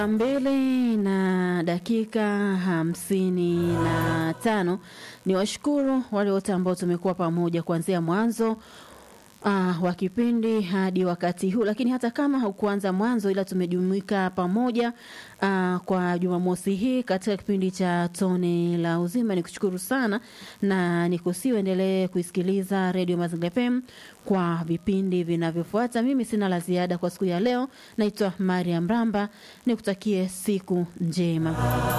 mbili na dakika hamsini na tano. Ni washukuru wale wote ambao tumekuwa pamoja kuanzia mwanzo uh, wa kipindi hadi wakati huu, lakini hata kama haukuanza mwanzo, ila tumejumuika pamoja uh, kwa Jumamosi hii katika kipindi cha Tone la Uzima. Nikushukuru sana na nikusiu endelee kuisikiliza Radio Mazingira FM kwa vipindi vinavyofuata. Mimi sina la ziada kwa siku ya leo. Naitwa Mariam Ramba, nikutakie siku njema.